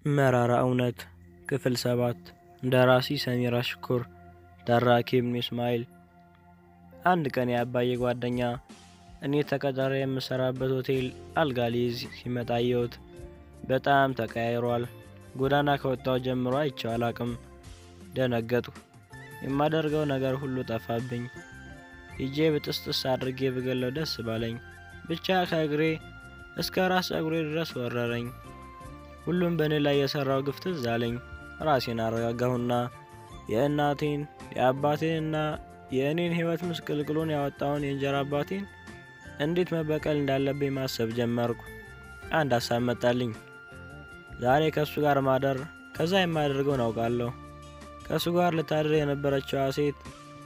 መራራ እውነት ክፍል ሰባት ደራሲ ሰሚራ ሽኩር ተራኪ ኢብኑ እስማኤል አንድ ቀን የአባዬ ጓደኛ እኔ ተቀጥሬ የምሰራበት ሆቴል አልጋ ሊይዝ ሲመጣ አየሁት። በጣም ተቀያይሯል። ጎዳና ከወጣው ጀምሮ አይቼው አላቅም። ደነገጥኩ። የማደርገው ነገር ሁሉ ጠፋብኝ። ሂጄ ብጥስጥስ አድርጌ ብገለው ደስ ባለኝ። ብቻ ከእግሬ እስከ ራስ ጸጉሬ ድረስ ወረረኝ። ሁሉም በእኔ ላይ የሰራው ግፍ ትዝ አለኝ። ራሴን አረጋጋሁና የእናቴን የአባቴንና የእኔን ሕይወት ምስቅልቅሉን ያወጣውን የእንጀራ አባቴን እንዴት መበቀል እንዳለብኝ ማሰብ ጀመርኩ። አንድ ሀሳብ መጣልኝ። ዛሬ ከእሱ ጋር ማደር፣ ከዛ የማደርገውን አውቃለሁ። ከእሱ ጋር ልታድር የነበረችዋ ሴት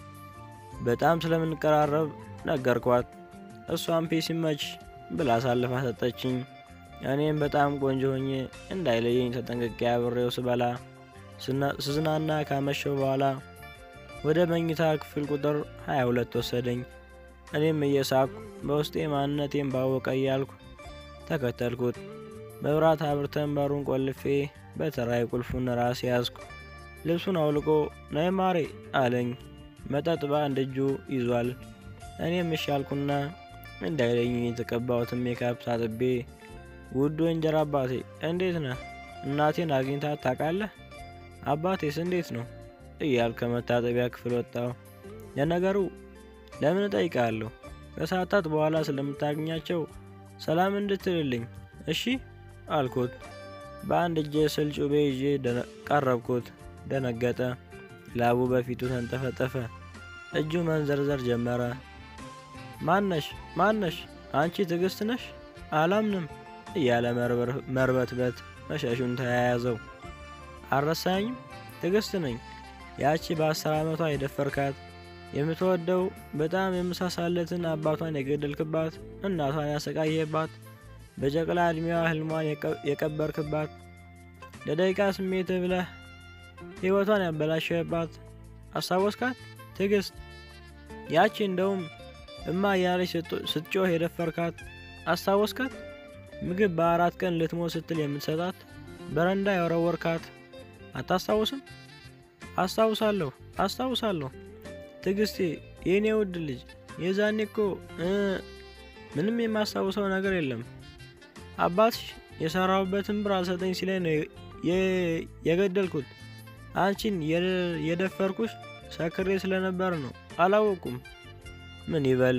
በጣም ስለምንቀራረብ ነገርኳት። እሷም ፔ ሲመች ብላ አሳልፋ ሰጠችኝ። እኔም በጣም ቆንጆ ሆኜ እንዳይለየኝ ተጠንቅቄ አብሬው ስበላ ስዝናና ካመሸው በኋላ ወደ መኝታ ክፍል ቁጥር 22 ወሰደኝ። እኔም እየሳቅኩ በውስጤ ማንነቴን ባወቀ እያልኩ ተከተልኩት። መብራት አብርተን በሩን ቆልፌ በተራይ ቁልፉን ራሴ ያዝኩ። ልብሱን አውልቆ ነይ ማሬ አለኝ። መጠጥ በአንድ እጁ ይዟል። እኔም እሺ አልኩና እንዳይለኝ የተቀባሁትን ሜካፕ ታጥቤ ውዱ እንጀራ አባቴ እንዴት ነህ? እናቴን አግኝታት ታውቃለህ? አባቴስ እንዴት ነው? እያል ከመታጠቢያ ክፍል ወጣሁ። ለነገሩ ለምን እጠይቃለሁ? ከሰዓታት በኋላ ስለምታገኛቸው ሰላም እንድትልልኝ እሺ አልኩት። በአንድ እጄ ስል ጩቤ ይዤ ቀረብኩት። ደነገጠ። ላቡ በፊቱ ተንጠፈጠፈ። እጁ መንዘርዘር ጀመረ። ማነሽ ማነሽ? አንቺ ትዕግስት ነሽ? አላምንም እያለ መርበትበት መሸሹን ተያያዘው። አልረሳኝም? ትዕግስት ነኝ። ያቺ በአስር ዓመቷ የደፈርካት የምትወደው በጣም የምሳሳለትን አባቷን የገደልክባት እናቷን ያሰቃየባት በጨቅላ ዕድሜዋ ህልሟን የቀበርክባት ለደቂቃ ስሜት ብለህ ሕይወቷን ያበላሸባት አስታወስካት? ትዕግስት ያቺ እንደውም እማ እያለች ስትጮህ የደፈርካት አስታወስካት? ምግብ በአራት ቀን ልትሞት ስትል የምትሰጣት በረንዳ የወረወርካት አታስታውስም? አስታውሳለሁ አስታውሳለሁ ትዕግስቴ የእኔ ውድ ልጅ የዛኔ እኮ ምንም የማስታውሰው ነገር የለም። አባትሽ የሰራሁበትን ብር አልሰጠኝ ሲለኝ ነው የገደልኩት። አንቺን የደፈርኩሽ ሰክሬ ስለነበር ነው። አላወቁም። ምን ይበል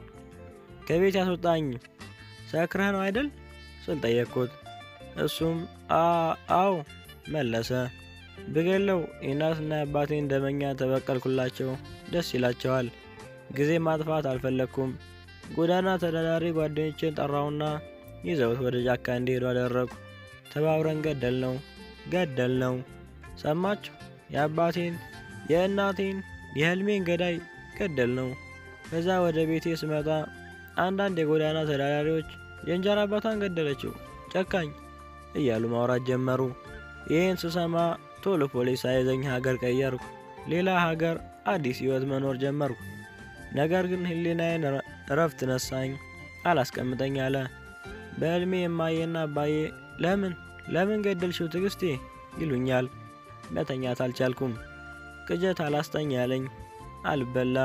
ከቤት ያስወጣኝ ሰክረህ ነው አይደል ስል ጠየቅኩት። እሱም አዎ መለሰ። ብገለው የእናትና የአባቴን ደመኛ ተበቀልኩላቸው። ደስ ይላቸዋል። ጊዜ ማጥፋት አልፈለግኩም። ጎዳና ተዳዳሪ ጓደኞቼን ጠራውና ይዘውት ወደ ጫካ እንዲሄዱ አደረጉ። ተባብረን ገደል ነው ገደል ነው። ሰማችሁ? የአባቴን የእናቴን የህልሜን ገዳይ ገደል ነው። ከዛ ወደ ቤቴ ስመጣ አንዳንድ የጎዳና ተዳዳሪዎች የእንጀራ አባቷን ገደለችው ጨካኝ እያሉ ማውራት ጀመሩ። ይህን ስሰማ ቶሎ ፖሊስ ሳይዘኝ ሀገር ቀየርኩ። ሌላ ሀገር አዲስ ህይወት መኖር ጀመርኩ። ነገር ግን ህሊናዬን እረፍት ነሳኝ። አላስቀምጠኝ አለ። በዕድሜ የማየና አባዬ ለምን ለምን ገደልሽው ትዕግስቴ ይሉኛል። መተኛት አልቻልኩም። ቅጀት አላስተኝ ያለኝ አልበላ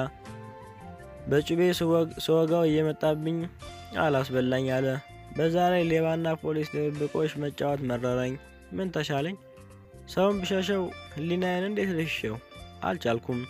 በጩቤ ስወጋው እየመጣብኝ አላስበላኝ አለ። በዛ ላይ ሌባና ፖሊስ ድብብቆሽ መጫወት መረረኝ። ምን ተሻለኝ? ሰውን ብሸሸው ህሊናዬን እንዴት ልሽሸው? አልቻልኩም።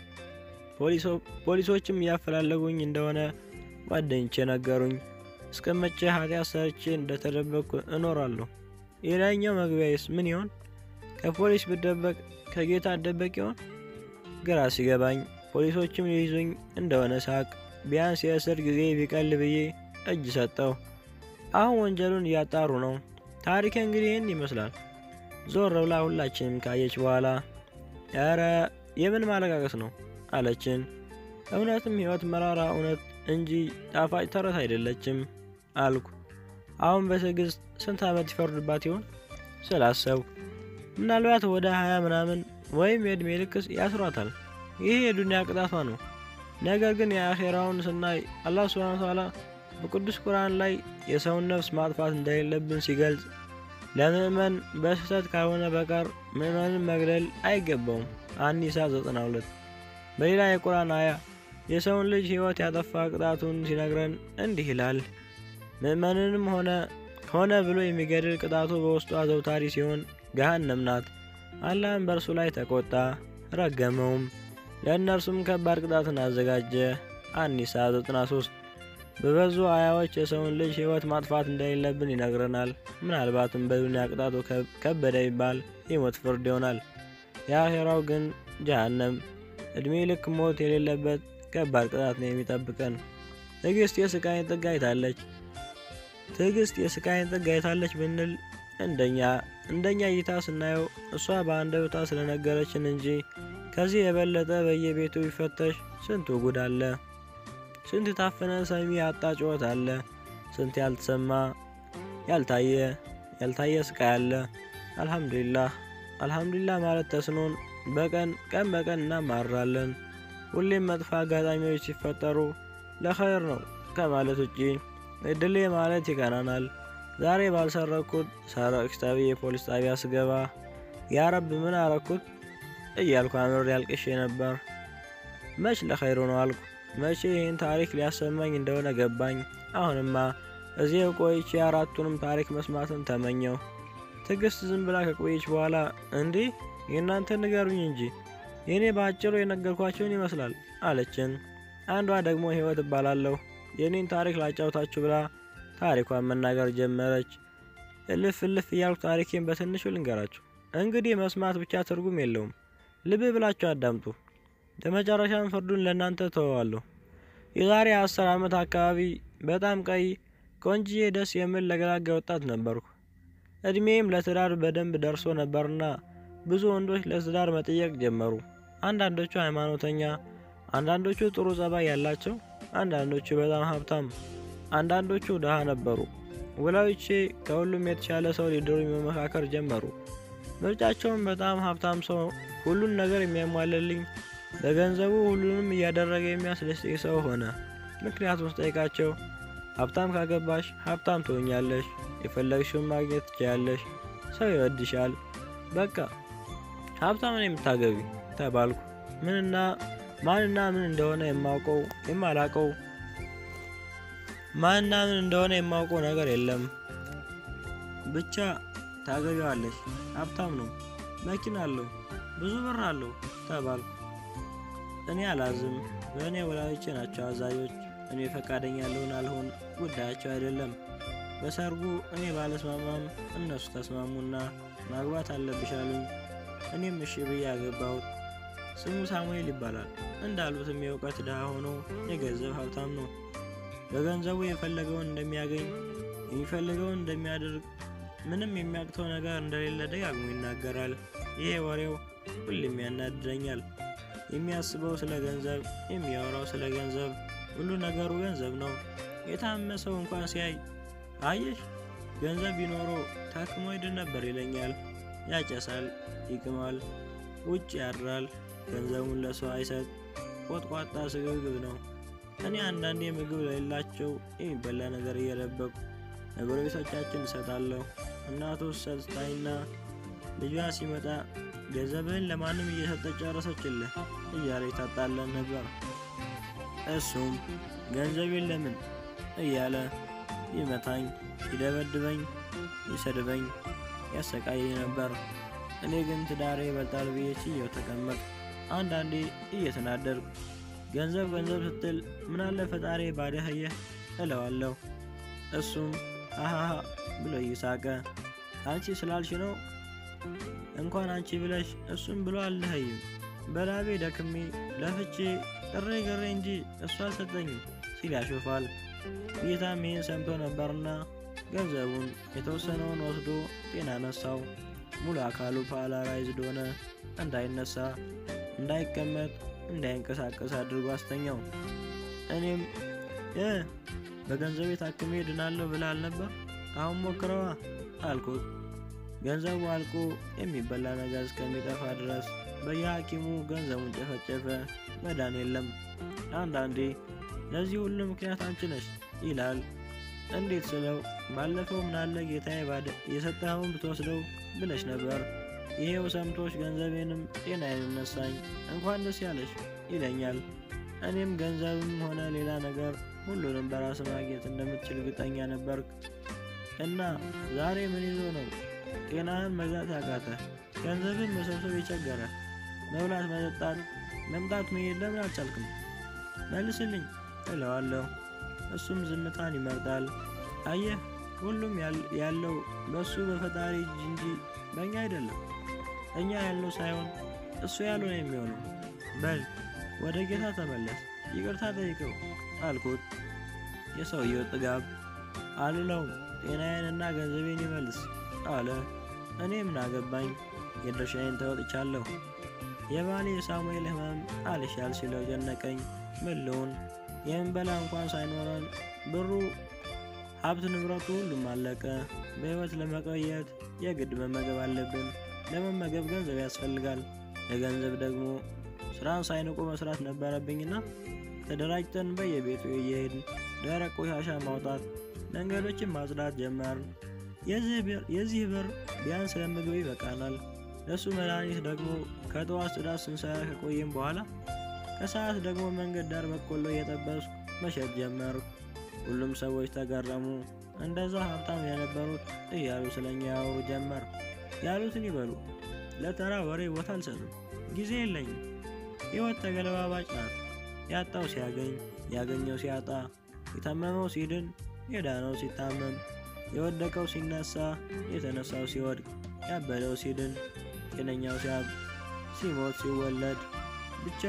ፖሊሶችም እያፈላለጉኝ እንደሆነ ጓደኞቼ ነገሩኝ። እስከ መቼ ኃጢአት ሰርቼ እንደተደበቅኩ እኖራለሁ? የላይኛው መግቢያዬስ ምን ይሆን? ከፖሊስ ብደበቅ ከጌታ እደበቅ ይሆን? ግራ ሲገባኝ ፖሊሶችም ሊይዙኝ እንደሆነ ሳቅ። ቢያንስ የእስር ጊዜ ቢቀል ብዬ እጅ ሰጠው። አሁን ወንጀሉን እያጣሩ ነው። ታሪክ እንግዲህ ይህን ይመስላል። ዞር ብላ ሁላችንም ካየች በኋላ ኧረ የምን ማለቃቀስ ነው አለችን። እውነትም ህይወት መራራ እውነት እንጂ ጣፋጭ ተረት አይደለችም አልኩ። አሁን በትዕግስት ስንት ዓመት ይፈርድባት ይሆን ስላሰብኩ ምናልባት ወደ ሀያ ምናምን ወይም የእድሜ ልክስ ያስሯታል። ይሄ የዱንያ ቅጣቷ ነው። ነገር ግን የአኼራውን ስናይ አላህ ሱብሓነሁ ወተዓላ በቅዱስ ቁርአን ላይ የሰውን ነፍስ ማጥፋት እንደሌለብን ሲገልጽ ለምዕመን በስህተት ካልሆነ በቀር ምዕመንን መግደል አይገባውም። አኒሳ 92 በሌላ የቁርአን አያ የሰውን ልጅ ሕይወት ያጠፋ ቅጣቱን ሲነግረን እንዲህ ይላል። ምዕመንንም ሆነ ሆነ ብሎ የሚገድል ቅጣቱ በውስጡ አዘውታሪ ሲሆን ገሃነም ናት። አላህም በእርሱ ላይ ተቆጣ፣ ረገመውም፣ ለእነርሱም ከባድ ቅጣትን አዘጋጀ። አኒሳ 93 በበዙ አያዎች የሰውን ልጅ ሕይወት ማጥፋት እንደሌለብን ይነግረናል። ምናልባትም በዱንያ ቅጣቱ ከበደ ይባል የሞት ፍርድ ይሆናል። የአኼራው ግን ጀሃነም፣ ዕድሜ ልክ ሞት የሌለበት ከባድ ቅጣት ነው የሚጠብቀን። ትዕግስት የስቃይን ጥግ አይታለች። ትዕግስት የስቃይን ጥግ አይታለች ብንል እንደኛ እንደኛ እይታ ስናየው እሷ በአንደበቷ ስለነገረችን እንጂ ከዚህ የበለጠ በየቤቱ ቢፈተሽ ስንቱ ጉድ አለ። ስንት የታፈነ ሰሚ ያጣ ጩኸት አለ። ስንት ያልተሰማ ያልታየ ያልታየ ስቃይ አለ። አልሐምዱሊላህ አልሐምዱሊላህ ማለት ተስኖን በቀን ቀን በቀን እናማራለን። ሁሌም መጥፎ አጋጣሚዎች ሲፈጠሩ ለኸይር ነው ከማለት ውጪ እድሌ ማለት ይቀናናል። ዛሬ ባልሰረኩት ሰረቅሽ ተብዬ የፖሊስ ጣቢያ ስገባ ያ ረብ ምን አረኩት እያልኩ አምሬ አልቅሼ ነበር። መች ለኸይሩ ነው አልኩ። መቼ ይህን ታሪክ ሊያሰማኝ እንደሆነ ገባኝ። አሁንማ እዚህ ቆይቼ አራቱንም ታሪክ መስማትን ተመኘው። ትዕግስት ዝም ብላ ከቆየች በኋላ እንዲህ የእናንተ ንገሩኝ እንጂ የእኔ በአጭሩ የነገርኳቸውን ይመስላል አለችን። አንዷ ደግሞ ህይወት እባላለሁ የእኔን ታሪክ ላጫውታችሁ ብላ ታሪኳን መናገር ጀመረች። እልፍ እልፍ እያልኩ ታሪኬን በትንሹ ልንገራችሁ። እንግዲህ መስማት ብቻ ትርጉም የለውም፣ ልብ ብላችሁ አዳምጡ። በመጨረሻም ፍርዱን ለእናንተ ተወዋለሁ። የዛሬ አስር ዓመት አካባቢ በጣም ቀይ ቆንጅዬ ደስ የምል ለገላጋ ወጣት ነበርኩ። እድሜም ለትዳር በደንብ ደርሶ ነበርና ብዙ ወንዶች ለትዳር መጠየቅ ጀመሩ። አንዳንዶቹ ሃይማኖተኛ፣ አንዳንዶቹ ጥሩ ጸባይ ያላቸው፣ አንዳንዶቹ በጣም ሀብታም፣ አንዳንዶቹ ድሃ ነበሩ። ወላጆቼ ከሁሉም የተሻለ ሰው ሊድሩኝ መመካከር ጀመሩ። ምርጫቸውም በጣም ሀብታም ሰው፣ ሁሉን ነገር የሚያሟልልኝ፣ በገንዘቡ ሁሉንም እያደረገ የሚያስደስተኝ ሰው ሆነ። ምክንያቱም ስጠይቃቸው ሀብታም ካገባሽ ሀብታም ትሆኛለሽ፣ የፈለግሽውን ማግኘት ትችያለሽ፣ ሰው ይወድሻል፣ በቃ ሀብታም ነው የምታገቢ ተባልኩ። ምንና ማንና ምን እንደሆነ የማውቀው የማላውቀው ማንና ምን እንደሆነ የማውቀው ነገር የለም። ብቻ ታገቢዋለሽ፣ ሀብታም ነው፣ መኪና አለው፣ ብዙ ብር አለው ተባልኩ። እኔ አላዝም። በእኔ ወላጆቼ ናቸው አዛዦች። እኔ ፈቃደኛ ልሆን አልሆን ጉዳያቸው አይደለም። በሰርጉ እኔ ባለስማማም እነሱ ተስማሙና ማግባት አለብሽ አሉኝ። እኔም እሺ ብዬ አገባሁት። ስሙ ሳሙኤል ይባላል። እንዳሉትም የእውቀት ድሃ ሆኖ የገንዘብ ሀብታም ነው። በገንዘቡ የፈለገውን እንደሚያገኝ የሚፈልገውን እንደሚያደርግ ምንም የሚያቅተው ነገር እንደሌለ ደጋግሞ ይናገራል። ይሄ ወሬው ሁሌም ያናድደኛል። የሚያስበው ስለ ገንዘብ፣ የሚያወራው ስለ ገንዘብ፣ ሁሉ ነገሩ ገንዘብ ነው። የታመመ ሰው እንኳን ሲያይ አየሽ ገንዘብ ቢኖረው ታክሞ ይድን ነበር ይለኛል። ያጨሳል፣ ይቅማል፣ ውጭ ያድራል፣ ገንዘቡን ለሰው አይሰጥ፣ ቆጥቋጣ ስግብግብ ነው። እኔ አንዳንዴ ምግብ ለሌላቸው የሚበላ ነገር እየደበቁ ለጎረቤቶቻችን እሰጣለሁ። እናቱ ሰጥታኝና ልጇ ሲመጣ ገንዘብህን ለማንም እየሰጠች ጨረሰችልህ እያለ ይታጣለን ነበር። እሱም ገንዘቤን ለምን እያለ ይመታኝ፣ ይደበድበኝ፣ ይሰድበኝ፣ ያሰቃየኝ ነበር። እኔ ግን ትዳሬ ይበልጣል ብዬ ችዬው ተቀመጥ። አንዳንዴ እየተናደድኩ ገንዘብ ገንዘብ ስትል ምናለ ፈጣሪ ባደኸየህ እለዋለሁ። እሱም አሃሃ ብሎ እየሳቀ አንቺ ስላልሽ ነው እንኳን አንቺ ብለሽ እሱም ብሎ አልለኸይም። በላቤ ደክሜ ለፍቼ ጥሬ ግሬ እንጂ እሱ አልሰጠኝም ሲል ያሾፋል። ጌታም ይህን ሰምቶ ነበርና ገንዘቡን የተወሰነውን ወስዶ ጤና ነሳው። ሙሉ አካሉ ፓራላይዝድ ሆነ። እንዳይነሳ፣ እንዳይቀመጥ፣ እንዳይንቀሳቀስ አድርጎ አስተኛው። እኔም እ በገንዘቤ ታክሜ ድናለሁ ብለህ አልነበር? አሁን ሞክረዋ አልኩት። ገንዘቡ አልቆ የሚበላ ነገር እስከሚጠፋ ድረስ በየሐኪሙ ገንዘቡን ጨፈጨፈ። መዳን የለም። አንዳንዴ ለዚህ ሁሉ ምክንያት አንቺ ነሽ ይላል። እንዴት ስለው ባለፈው ምናለ ጌታዬ የሰጠኸውን ብትወስደው ብለሽ ነበር። ይሄው ሰምቶች ገንዘቤንም ጤናዬንም ነሳኝ። እንኳን ደስ ያለሽ ይለኛል። እኔም ገንዘብም ሆነ ሌላ ነገር ሁሉንም በራስ ማግኘት እንደምትችል እርግጠኛ ነበርክ እና ዛሬ ምን ይዞ ነው ጤናህን መግዛት ያቃተ? ገንዘብን መሰብሰብ የቸገረ? መብላት፣ መጠጣት፣ መምጣት፣ መሄድ ለምን አልቻልክም? መልስልኝ እለዋለሁ። እሱም ዝምታን ይመርጣል። አየህ ሁሉም ያለው በእሱ በፈጣሪ እጅ እንጂ በእኛ አይደለም። እኛ ያልነው ሳይሆን እሱ ያለው ነው የሚሆነው። በል ወደ ጌታ ተመለስ፣ ይቅርታ ጠይቀው አልኩት። የሰውየው ጥጋብ አልለውም፣ ጤናዬንና ገንዘቤን ይመልስ አለ። እኔ ምን አገባኝ፣ የድርሻዬን ተወጥቻለሁ። የባሌ የሳሙኤል ሕመም አልሻል ሲለው ጨነቀኝ። ምን ልሁን? የምንበላ እንኳን ሳይኖረን ብሩ ሀብት ንብረቱ ሁሉም አለቀ። በሕይወት ለመቆየት የግድ መመገብ አለብን። ለመመገብ ገንዘብ ያስፈልጋል። ለገንዘብ ደግሞ ስራን ሳይንቁ መስራት ነበረብኝና ተደራጅተን በየቤቱ እየሄድን ደረቅ ቆሻሻ ማውጣት፣ መንገዶችን ማጽዳት ጀመርን። የዚህ ብር ቢያንስ ለምግብ ይበቃናል። ለእሱ መድኃኒት ደግሞ ከጠዋት ጽዳት ስንሰራ ከቆየም በኋላ ከሰዓት ደግሞ መንገድ ዳር በቆሎ እየጠበስኩ መሸጥ ጀመርኩ። ሁሉም ሰዎች ተገረሙ። እንደዛ ሀብታም የነበሩት እያሉ ስለኛ ያወሩ ጀመር። ያሉትን ይበሉ። ለተራ ወሬ ቦታ አልሰጥም። ጊዜ የለኝም። ሕይወት ተገለባባጭ ናት። ያጣው ሲያገኝ፣ ያገኘው ሲያጣ፣ የታመመው ሲድን፣ የዳነው ሲታመም፣ የወደቀው ሲነሳ፣ የተነሳው ሲወድቅ፣ ያበደው ሲድን፣ ጤነኛው ሲያብ፣ ሲሞት፣ ሲወለድ ብቻ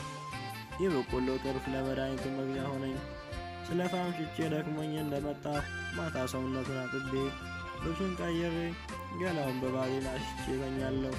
የበቆሎ ትርፍ ለመድኃኒቱ መግዣ ሆነኝ። ስለ ፋም ሽጬ ደክሞኝ እንደመጣሁ ማታ ሰውነቱን አጥቤ ልብሱን ቀይሬ ገላውን በባዜን አሽቼ እተኛለሁ።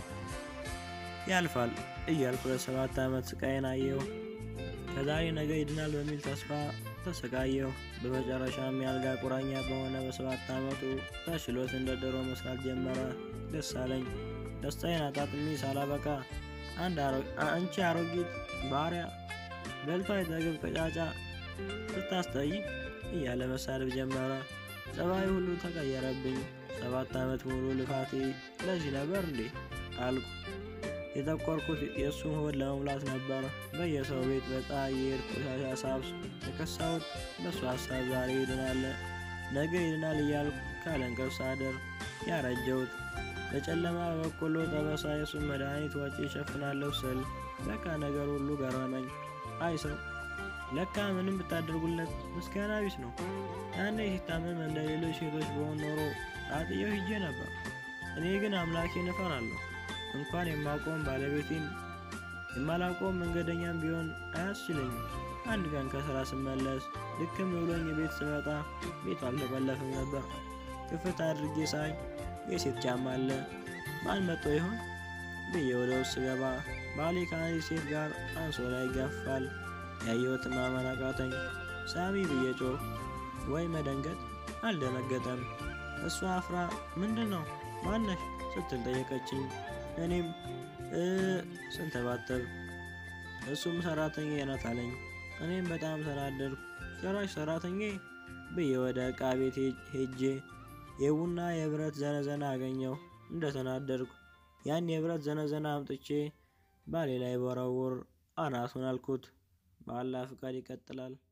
ያልፋል እያልኩ ለሰባት ዓመት ስቃይን አየሁ። ከዛሬ ነገ ይድናል በሚል ተስፋ ተሰቃየሁ። በመጨረሻም የአልጋ ቁራኛ በሆነ በሰባት ዓመቱ ተችሎት እንደ ድሮ መስራት ጀመረ። ደስ አለኝ። ደስታዬን አጣጥሜ ሳላበቃ አንቺ አሮጊት ባሪያ በልቶ አይጠግብ ቀጫጫ ስታስጠይ እያለ መሳደብ ጀመረ። ጸባይ ሁሉ ተቀየረብኝ። ሰባት ዓመት ሙሉ ልፋቴ ለዚህ ነበር እንዴ አልኩ። የጠቆርኩት የእሱን ሆድ ለመሙላት ነበር። በየሰው ቤት በፀሐይ የሄድኩ ቆሻሻ ሳብስ የከሳሁት በእሱ ሀሳብ ዛሬ ይድናል ነገ ይድናል እያልኩ ካለ እንቅልፍ ሳድር ያረጀሁት በጨለማ በበቆሎ ጠበሳ የእሱን መድኃኒት ወጪ ይሸፍናለሁ ስል ለካ ነገር ሁሉ ገረመኝ። አይ ሰው ለካ ምንም ብታደርጉለት ምስጋና ቢስ ነው። ያኔ ሲታመም እንደ ሌሎች ሴቶች በሆን ኖሮ አጥየው ሂጄ ነበር። እኔ ግን አምላኬን እፈራለሁ። እንኳን የማውቀውን ባለቤቴን የማላውቀውን መንገደኛም ቢሆን አያስችለኝም። አንድ ቀን ከስራ ስመለስ ልክም ብሎኝ ቤት ስመጣ ቤቱ አልተቆለፈም ነበር። ክፍት አድርጌ ሳይ የሴት ጫማ አለ። ማን መጥቶ ይሆን ብዬ ወደ ውስጥ ስገባ ባሌ ከአንዲት ሴት ጋር አንሶላ ይጋፋል። ያየሁትን ማመን አቃተኝ። ሳሚ ብዬ ጮህ ወይ መደንገጥ አልደነገጠም። እሷ አፍራ ምንድን ነው ማነሽ ስትል ጠየቀችኝ። እኔም እ ስንተባተብ እሱም ሰራተኛ ናት አለኝ። እኔም በጣም ተናደድኩ። ጭራሽ ሰራተኛ ብዬ ወደ ዕቃ ቤት ሄጄ የቡና የብረት ዘነዘና አገኘው። እንደተናደድኩ ያን የብረት ዘነዘና አምጥቼ ባሌ ላይ በረውር አናቱን አልኩት። በአላህ ፍቃድ ይቀጥላል።